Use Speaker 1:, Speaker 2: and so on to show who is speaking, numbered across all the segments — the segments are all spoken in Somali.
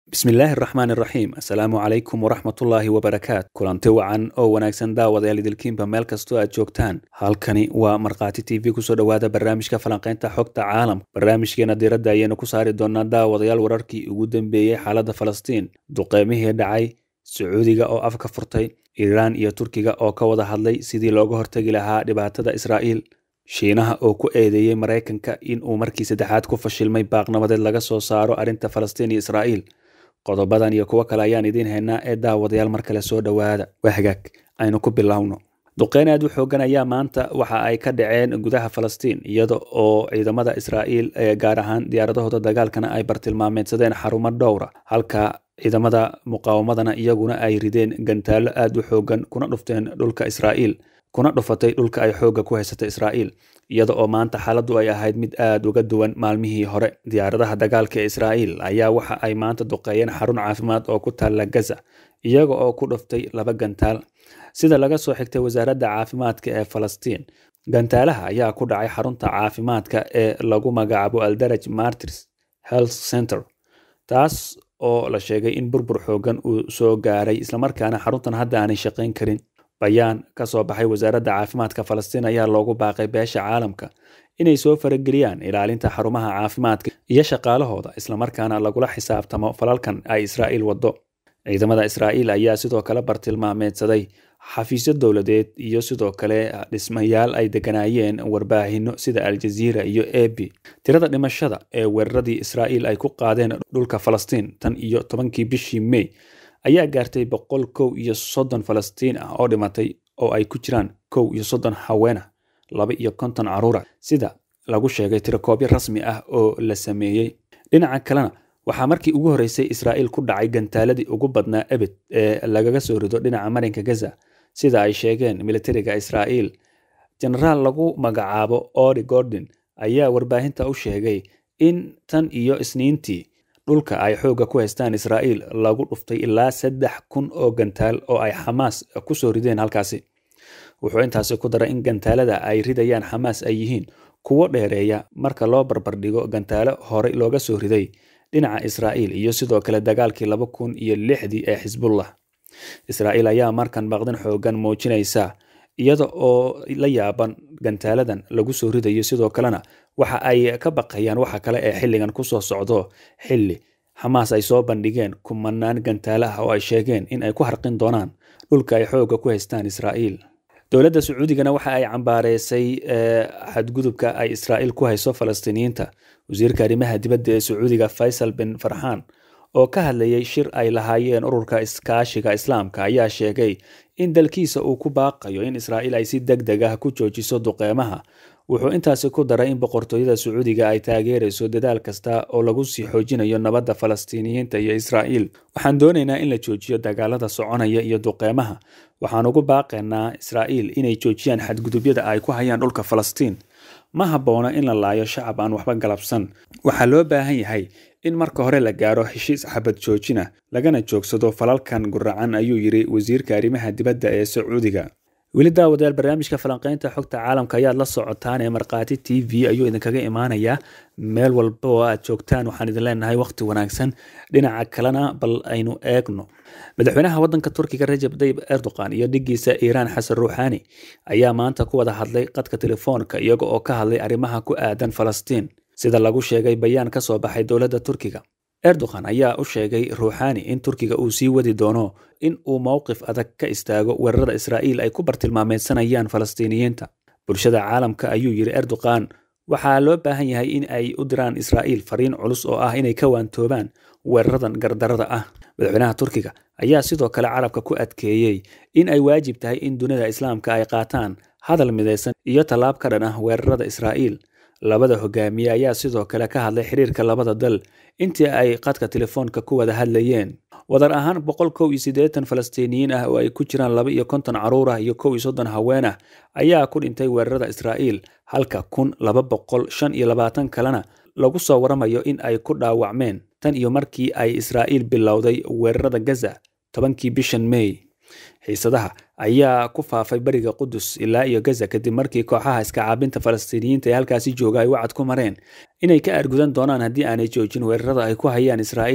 Speaker 1: bismillaahi araxmaan iraxiim assalaamu calaykum waraxmatullaahi wabarakaat kulanti wacan oo wanaagsan daawadayaal idilkiinba meel kastoo aad joogtaan halkani waa markhaati t v kusoo dhowaada barnaamijka falanqaynta xogta caalamka barnaamijkeena diiradda ayaynu ku saari doonaa daawadayaal wararkii ugu dambeeyey xaaladda falastiin duqeymihii dhacay sacuudiga oo afka furtay iiraan iyo turkiga oo ka wada hadlay sidii looga hortegi lahaa dhibaatada israa'iil shiinaha oo ku eedeeyey maraykanka in uu markii saddexaad ku fashilmay baaqnabadeed laga soo saaro arrinta falastiin iyo israa'iil qodobadan iyo kuwo kale ayaan idiin haynaa ee daawadayaal mar kale soo dhowaada waa hagaag aynu ku bilowno duqeyn aad u xoogan ayaa maanta waxa ay ka dhaceen gudaha falastiin iyada oo ciidamada israa'iil ee gaar ahaan diyaaradahooda dagaalkana ay bartilmaameedsadeen xarumo dhowra halka ciidamada muqaawamadana iyaguna ay rideen gantaallo aad u xoogan kuna dhufteen dhulka israa'iil kuna dhufatay dhulka ay xoogga ku haysatay israa'iil iyada oo maanta xaaladdu ay ahayd mid aad uga duwan maalmihii hore diyaaradaha dagaalka ee israa'iil ayaa waxa ay maanta duqeeyeen xarun caafimaad oo ku taalla gaza iyaga oo ku dhuftay laba gantaal sida laga soo xigtay wasaaradda caafimaadka ee falastiin gantaalaha ayaa ku dhacay xarunta caafimaadka ee lagu magacaabo aldaraj martins health center taas oo la sheegay in burbur xoogan uu soo gaaray islamarkaana xaruntan hadda aanay shaqayn karin bayaan ka soo baxay wasaaradda caafimaadka falastiin ayaa loogu baaqay beesha caalamka inay soo farageliyaan ilaalinta xarumaha caafimaadka iyo shaqaalahooda islamarkaana lagula xisaabtamo falalkan ay israa'iil waddo ciidamada israa'iil ayaa sidoo kale bartilmaameedsaday xafiisyo dowladeed iyo sidoo kale dhismayaal ay deganaayeen warbaahinno sida aljaziira iyo ebi tirada dhimashada ee weeraradii israa'iil ay ku qaadeen dhulka falastiin tan iyo tobankii bishii mey ayaa gaartay boqol kow iyo soddon falastiin ah oo dhimatay oo ay ku jiraan kow iyo soddon haweenah laba iyo konton caruura sida lagu sheegay tirakoobyo rasmi ah oo la sameeyey dhinaca kalena waxaa markii ugu horreysay israa'iil ku dhacay gantaaladii ugu badnaa ebed ee lagaga soo rido dhinaca marinka gaza sida ay sheegeen militariga israa'iil jenaraal lagu magacaabo ori gordon ayaa warbaahinta u sheegay in tan iyo isniintii dhulka ay xoogga ku haystaan israa'iil lagu dhuftay ilaa saddex kun oo gantaal oo ay xamaas ku soo rideen halkaasi wuxuu intaasi ku daray in gantaalada ay ridayaan xamaas ay yihiin kuwo dheereeya marka loo barbardhigo gantaalo horey looga soo riday dhinaca israa'iil iyo sidoo kale dagaalkii laba kun iyo lixdii ee xisbullah israa'iil ayaa markan baqdan xoogan muujinaysa iyada oo la yaaban gantaaladan lagu soo ridayo sidoo kalena waxa ay ka baqayaan waxa kale ee xilligan kusoo socdo xilli xamaas ay soo bandhigeen kumanaan gantaale ah oo ay sheegeen in ay ku harqin doonaan dhulka ay xoogga ku haystaan israa'iil dowladda sacuudigana waxa ay cambaareysay xadgudubka ay israa'iil ku hayso falastiiniyiinta wasiirka arrimaha dibadda ee sacuudiga faysal bin farxaan oo ka hadlayay shir ay lahaayeen ururka iskaashiga islaamka ayaa sheegay in dalkiisa uu ku baaqayo in israa'iil ay si deg deg ah ku joojiso duqeymaha wuxuu intaasi ku daray in boqortooyada sacuudiga ay taageerayso dadaal kasta oo lagu sii xoojinayo nabadda falastiiniyiinta iyo israa'iil waxaan doonaynaa in la joojiyo dagaalada soconaya iyo duqeymaha waxaan ugu baaqaynaa israa'iil inay joojiyaan xadgudubyada ay ku hayaan dhulka falastiin ma habboona in la laayo shacab aan waxba galabsan waxaa loo baahan yahay in marka hore la gaaro heshiis xabad joojina lagana joogsado falalkan guracan ayuu yidhi wasiirka arrimaha dibadda ee sacuudiga weli daawadayaal barnaamijka falanqaynta xogta caalamka ayaad la socotaan ee markhaati t v ayuu idinkaga imaanayaa meel walba oo aad joogtaan waxaan idin leenahay wakhti wanaagsan dhinaca kalena bal aynu eegno madaxweynaha waddanka turkiga rajab dayib erdogan iyo dhigiisa iiraan xasan ruuxaani ayaa maanta ku wada hadlay qadka telefoonka iyaga oo ka hadlay arrimaha ku aadan falastiin sida lagu sheegay bayaan ka soo baxay dowladda turkiga erdogan ayaa u sheegay ruuxaani in turkiga uu sii wadi doono in uu mowqif adag ka istaago weerarada israa'iil ay ku bartilmaameedsanayaan falastiiniyiinta bulshada caalamka ayuu yidhi erdogan waxaa loo baahan yahay in ay u diraan israa'iil fariin culus oo ah inay ka waantoobaan weeraradan gardarada ah madaxweynaha turkiga ayaa sidoo kale carabka ku adkeeyey in ay waajib tahay in dunida islaamka ay qaataan hadal midaysan iyo tallaab ka dhan ah weerarada israa'iil labada hogaamiye ayaa sidoo kale ka hadlay xiriirka labada dal intii ay qadka telefoonka ku wada hadlayeen wadar ahaan boqol kow iyo siddeetan falastiiniyiin ah oo ay ku jiraan laba iyo konton caruur ah iyo kow iyo soddon haween ah ayaa ku dhintay weerarada israa'iil halka kun laba boqol shan iyo labaatan kalena lagu soo waramayo in ay ku dhaawacmeen tan iyo markii ay israa'iil bilowday weerarada gaza tobankii bishan mey xiisadaha ayaa ku faafay beriga qudus ilaa iyo gaza kadib markii kooxaha iska caabinta falastiiniyiinta ee halkaasi jooga ay wacad ku mareen inay ka argudan doonaan haddii aanay joojin weerarada ay ku hayaan israa'iil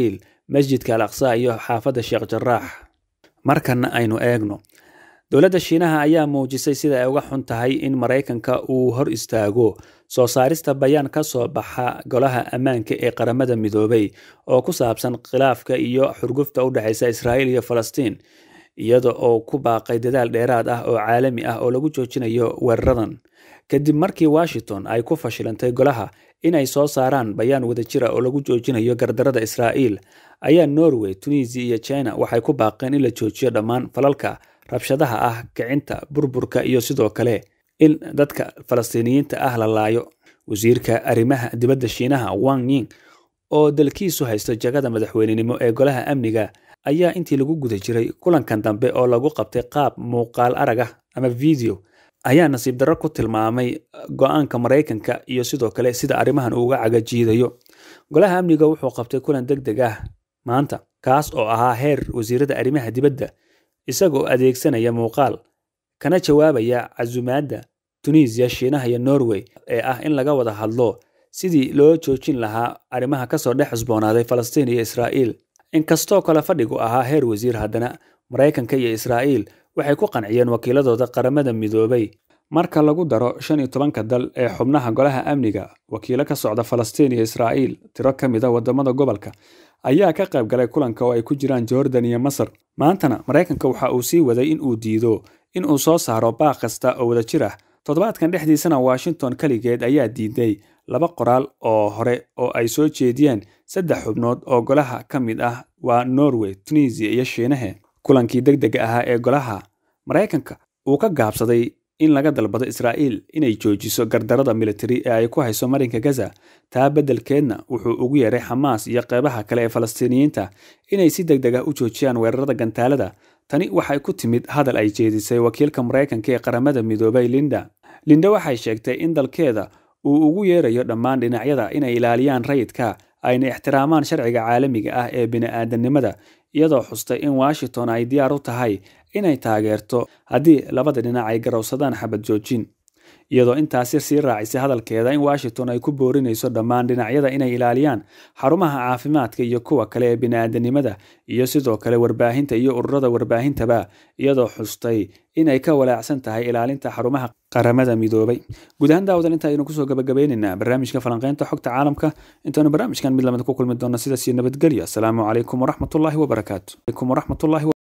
Speaker 1: masjidka al aqsa iyo xaafadda sheekh jaraax markana aynu eegno dowladda shiinaha ayaa muujisay sida ay uga xun tahay in maraykanka uu hor istaago soo saarista bayaan ka soo baxa golaha ammaanka ee qaramada midoobay oo ku saabsan khilaafka iyo xurgufta u dhexaysa israa'iil iyo falastiin iyada oo ku baaqay dadaal dheeraad ah oo caalami ah oo lagu joojinayo weeraradan kadib markii washington ay ku fashilantay golaha inay soo saaraan bayaan wadajira oo lagu joojinayo gardarada israa'iil ayaa norway tunisia iyo china waxay ku baaqeen in la joojiyo dhammaan falalka rabshadaha ah kicinta burburka iyo sidoo kale in dadka falastiiniyiinta ah la laayo wasiirka arrimaha dibadda shiinaha wang ying oo dalkiisu haysto jagada madaxweynenimo ee golaha amniga ayaa intii lagu guda jiray kulankan dambe oo lagu qabtay qaab muuqaal arag ah ama video ayaa nasiib darro ku tilmaamay go-aanka maraykanka iyo sidoo kale sida arrimahan uu uga cagajiidayo golaha amniga wuxuu qabtay kulan deg deg ah maanta kaas oo ahaa heer wasiirada arrimaha dibadda isagoo adeegsanaya muuqaal kana jawaabaya casumaadda tunisiya shiinaha iyo norway ee ah in laga wada hadlo sidii loo joojin lahaa arrimaha kasoo dhex cusboonaaday falastiin iyo israa'iil inkastoo kale fadhigu ahaa heer wasiir haddana maraykanka iyo israa'iil waxay ku qanciyeen wakiiladooda qaramada midoobay marka lagu daro shan iyo tobanka dal ee xubnaha golaha amniga wakiilo ka socda falastiin iyo israa'iil tiro ka mid a waddamada gobolka ayaa ka qayb galay kulanka oo ay ku jiraan jordan iyo masar maantana maraykanka waxa uu sii waday in uu diido in uu soo saaro baaq kasta oo wadajir ah toddobaadkan dhexdiisana washington keligeed ayaa diiday laba qoraal oo hore oo ay soo jeediyeen saddex xubnood oo golaha ka mid ah waa norway tunisia iyo shiinahe kulankii deg dega ahaa ee golaha maraykanka uu ka gaabsaday in laga dalbado israa'iil inay joojiso gardarada militari ee ay ku hayso marinka gaza taa beddelkeedna wuxuu ugu yeeray xamaas iyo qeybaha kale ee falastiiniyiinta inay si deg deg ah u joojiyaan weerarada gantaalada tani waxay ku timid hadal ay jeedisay wakiilka maraykanka ee qaramada midoobay linda linda waxay sheegtay in dalkeeda uu ugu yeerayo dhammaan dhinacyada inay ilaaliyaan rayidka ayna ixtiraamaan sharciga caalamiga ah ee bini'aadanimada iyadoo xustay in washington ay diyaar u tahay inay taageerto haddii labada dhinac ay garowsadaan xabad joojin iyadoo intaasi sii raacisay hadalkeeda in washington ay ku boorinayso dhammaan dhinacyada inay ilaaliyaan xarumaha caafimaadka iyo kuwa kale ee bini'aadanimada iyo sidoo kale warbaahinta iyo ururada warbaahintaba iyadoo xustay inay ka walaacsan tahay ilaalinta xarumaha qaramada midoobay guud ahaan daawadan inta aynu kusoo gabagabaynaynaa barnaamijka falanqeynta xogta caalamka intaanu barnaamijkan mid lamid ku kulmi doona sidaas iyo nabadgelyo asalaamu calaykum waraxmatullaahi wabarakaatu